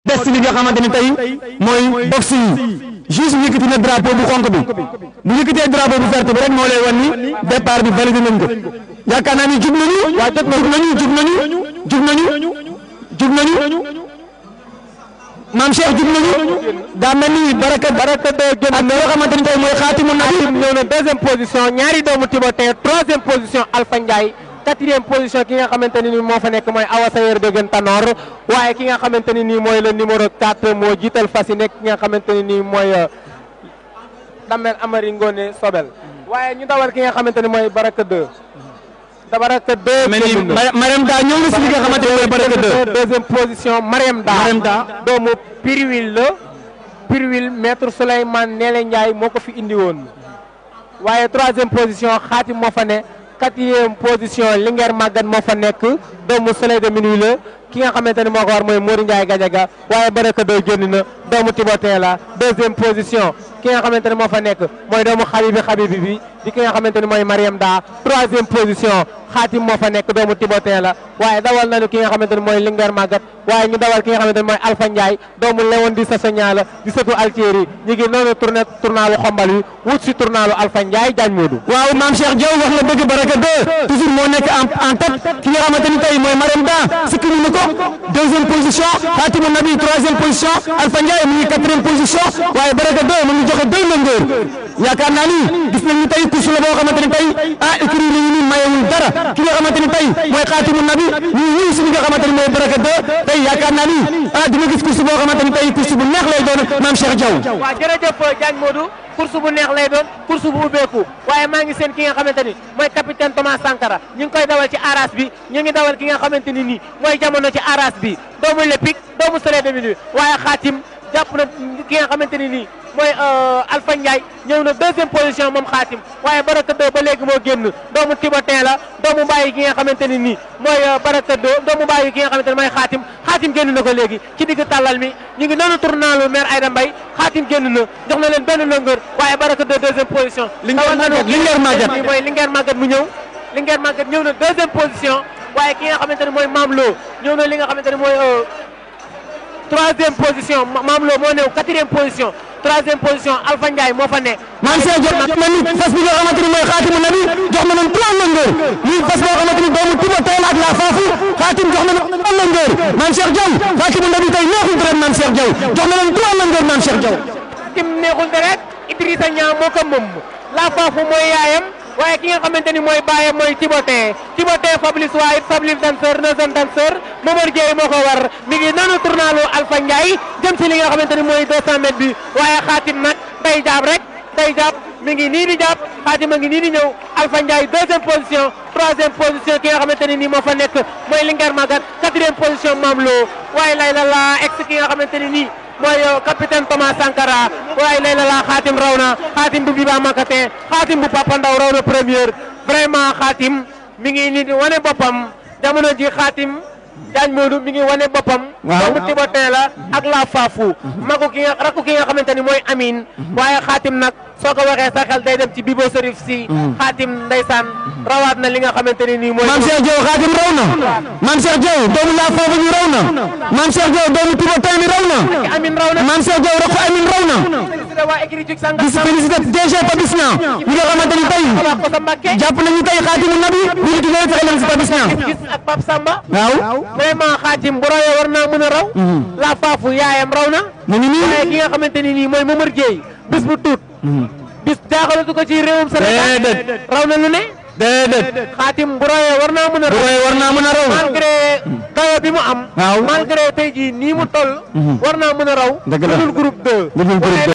des ci li nga xamante ni tey mooy boxe yi juste yëkkati na drapeau bu xonk bi bu yëkkatee drapeau bu vert bi rek moo lay wan ni départ bi validé nañ ko yaakaar naa ni jug nañu jug nañu jug nañu jug nañu jug nañu maam Cheikh jug nañu daa mel ni baraka baraka de gën ak yoo xamante ni tey mooy xaatimu nabi ñëw na deuxième position ñaari doomu Timothée troisième position Alpha Ndiaye quatrième position ki nga xamante ne ni moo fa nekk mooy Awa Sayer Degen Tanor waaye ki nga xamante ne nii mooy le numéro 4 moo jiital fas yi nekk ki nga xamante ne nii mooy Damel Amari Ngone Sobel waaye ñu dawal ki nga xamante ne mooy Baraka 2 da Baraka 2 mel ni Mariam Da ñëw na si li nga xamante ni mooy baraka 2 deuxième position Mariam Da Mariam Da doomu Pirwil la Pirwil maître Souleymane Nele Ndiaye moo ko fi indi woon waaye troisième position Xaatim moo fa ne quatrième position Linguère Maguette moo fa nekk doomu Soleil de Minuit la ki nga xamante ne moo ko war mooy Mori Ndiaye Gadiaga waaye Baraka doy génn na doomu Timothée la deuxième position ki nga xamante ne moo fa nekk mooy doomu Xabibi Xabibi bi di ki nga xamante ne mooy Mariam Da troisième position Xaatim moo fa nekk doomu Timothée la waaye dawal nañu ki nga xamante ne mooy Linguère Maguette waaye ñu dawal ki nga xamante ne mooy Alpha Ndiaye doomu Léon di Sassoña la di sëtu Altieri ñu ngi noonu tourné tournalu xombal wi wut si tournalu Alpha Ndiaye Diagne Modou waaw maam Cheikh Diaw wax na dëgg baraka 2 toujours moo nekk en en tête ki nga xamante ni tey mooy Mariam Da sikki ñu ko deuxième position Fatima Nabi troisième position Alpha Ndiaye mu ngi quatrième position waaye baraka 2 mu ngi joxe deux longueurs yaakaar naa ni gis nañu tey course la boo xamante ni tey ah écrit nañu ni mayewul dara ki nga xamante ni tey mooy Xaatimu Nabi ñu ngi ñëw si li nga xamante ni mooy baraka 2 tey yaakaar naa ni ah dina gis course boo xamante ni tey course bu neex lay doon maam Cheikh Diaw waaw jërëjëf Diagne Modou course bu neex lay doon course bu ubbeeku waaye maa ngi seen ki nga xamante ni mooy capitaine Thomas Sankara ñu ngi koy dawal ci aras bi ñu ngi dawal ki nga xamante ni nii mooy jamono ci aras bi doomu Lepic doomu Soleil de Minuit waaye xaatim jàpp na ki nga xamante ni nii mooy Alpha Ndiaye ñëw na deuxième position moom xaatim waaye Baraka 2 ba léegi moo génn doomu Timothée la doomu bàyyi ki nga xamante ni nii mooy Baraka 2 doomu bàyyi ki nga xamante ne mooy xaatim xaatim génn na ko léegi ci digg tàllal mi ñu ngi noonu tournalu maire Aïda Mbaye xaatim génn na jox na leen benn longueur waaye Baraka 2 deuxième position Linguère Maguette Linguère Maguette mooy Linguère Maguette mu ñëw Linguère Maguette ñëw na deuxième position waaye ki nga xamante ne mooy Mame Lo ñëw na li nga xamante ne mooy troisième position Mame Lo moo ñëw quatrième position troisième position Alpha Ndiaye moo fa ne maam Cheikh Diaw jox na ni fas bi nga xamante ni mooy Xaatimu Nabi jox na leen trois longueurs muy fas boo xamante ni doomu Timothée la ak la faafu Xaatim jox na leen trois longueurs maam Cheikh Diaw Xaatimu Nabi tey neexul deret maam Cheikh Diaw jox na leen trois longueurs maam Cheikh Diaw Xaatim neexul deret Idrissa Niang moo ko moom la faafu mooy yaayam waaye ki nga xamante ni mooy baayam mooy Timothée Timothée Fabrice White Fabrice danseur Nelson danseur Momar Dieye moo ko war mi ngi nanu tournalu Alpha Ndiaye jëm si li nga xamante ni mooy 200 mètres bi waaye xaatim nag day jaab rek day jaab mi ngi nii di jàpp xaatim a ngi nii di ñëw Alpha Ndiaye deuxième position troisième position ki nga xamante ne nii moo fa nekk mooy Linguère Maguette quatrième position Mame Lo waaye lay la la ex ki nga xamante ne nii mooy capitaine Thomas Sankara waaye lay la la xaatim raw na xaatim bu Biba Makatin xaatim bu Papa Ndaw raw na première vraiment xaatim mi ngi nii di wane boppam jamono ji xaatim Diagne Modou mi ngi wane boppam. waaw doomu Timothée la ak la Faafu. magu ki nga rakku ki nga xamante ni mooy Amine. waaye xaatim nag soo ko waxee sa xel day dem ci Bibo Serif si. xaatim ndeysaan rawaat na li nga xamante ne nii mooy. maam Cheikh Diaw Xaatim raw na maam Cheikh Diaw doomu la faafu ñu raw na maam Cheikh Diaw doomu Timothée mi raw na Amine raw na. maam Cheikh Diaw rakku Amine raw na félicité waa écrit Jug Sanga. di félicité DG Papis Niang ñi nga xamante ni tey wax ko sa Mbàkke. jàpp nañu tey Xaatimu Nabi ñu ngi tuddee fexe leen si Papis Niang gis ak Pape Samba. waaw vraiment xaatim bu rawee war naa mën a raw. la Faafu yaayam raw na. mu ngi nii waaye ki nga xamante ni nii mooy Momar Dieye bis bu tuut. bis jaaxalatu ko ci réewum Sénégal. Déedéet. raw na lu ne. déedéet xaatim bu rawee war naa mën a bu raw. royee war naa mën a raw malgré dayo bi mu am. Waaw. malgré tey jii nii mu toll. war naa mën a raw. Dëgg la. lu dul groupe 2. lu dul groupe